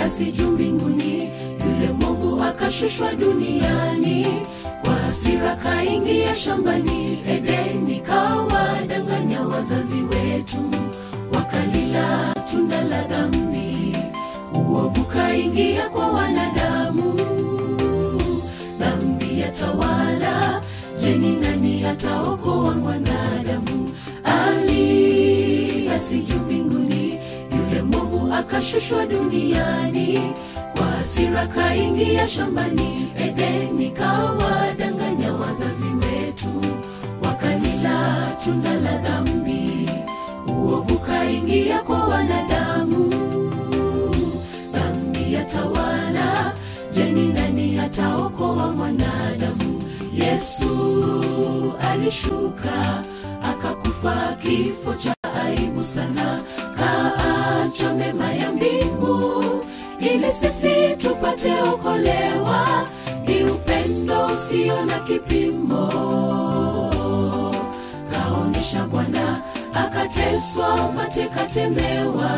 kiasi juu mbinguni yule mwovu akashushwa duniani kwa hasira kaingia shambani edeni kawadanganya wazazi wetu wakalila tunda la dhambi uovu kaingia kwa wanadamu dhambi yatawala jeni nani ataokoa mwanadamu ali asiju mbinguni yule mwovu akashushwa duniani kwa hasira kaingia shambani edeni kawadanganya wazazi wetu wakalila tunda la dhambi uovu kaingia kwa wanadamu dhambi yatawala jeni nani ataokoa mwanadamu yesu alishuka akakufa kifo cha aibu sana kaacha mema ya mbingu ili sisi tupate okolewa ni upendo usio na kipimo kaonyesha bwana akateswa matekatemewa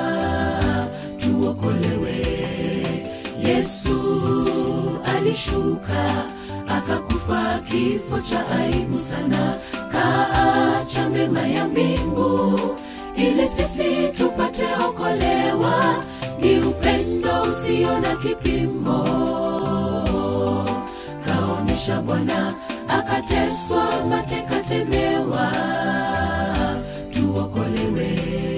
tuokolewe yesu alishuka akakufa kifo cha aibu sana kaacha mema ya mbingu ili sisi tupate okolewa ni upendo usio na kipimo kaonyesha bwana akateswa matekatemewa tuokolewe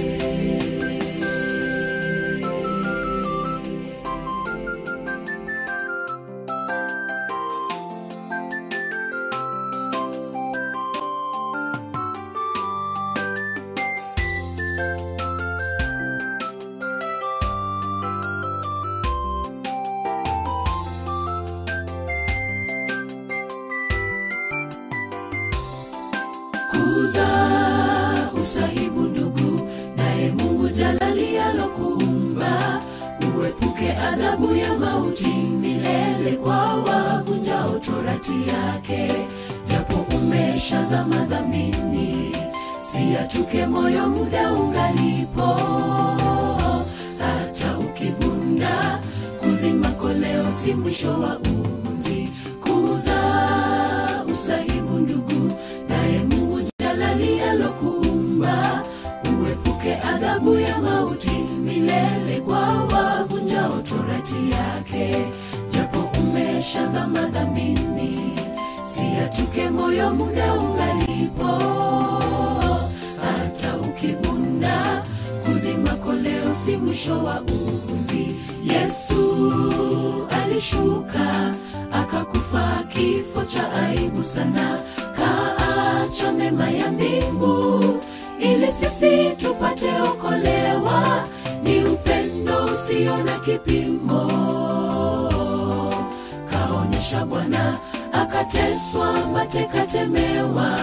kuza usahibu ndugu naye mungu jalali alokuumba uepuke adhabu ya mauti milele kwa wavunjao torati yake japo umeshazama dhambini siatuke moyo muda ungalipo hata ukivunda kuzima koleo si mwisho wa unzi kuza usahibu ndugu naye mungu jalali alokuumba uepuke adhabu ya mauti milele kwa wavunjao torati yake japo umeshazama dhambini siatuke moyo muda ungalipo hata ukivunda kuzima koleo si mwisho wa uunzi yesu alishuka akakufa kifo cha aibu sana kaacha mema ya mbingu ili sisi tupate okolewa ni upendo usio na kipimo kaonyesha bwana akateswa matekatemewa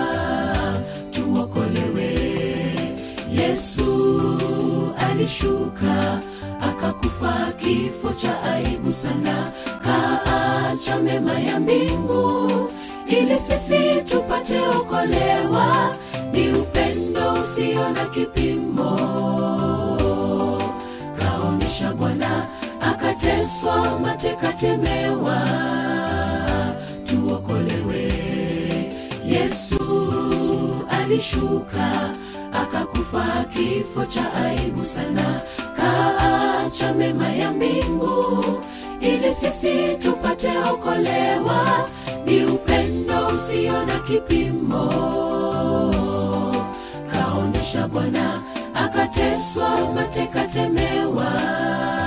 tuokolewe yesu alishuka akakufa kifo cha aibu sana kaacha mema ya mbingu ili sisi tupate okolewa ni upendo usio na kipimo kaonyesha bwana akateswa matekatemewa tuokolewe yesu alishuka akakufa kifo cha aibu sana kaacha mema ya mbingu ili sisi tupate okolewa ni upendo usio na kipimo kaonyesha bwana akateswa matekatemewa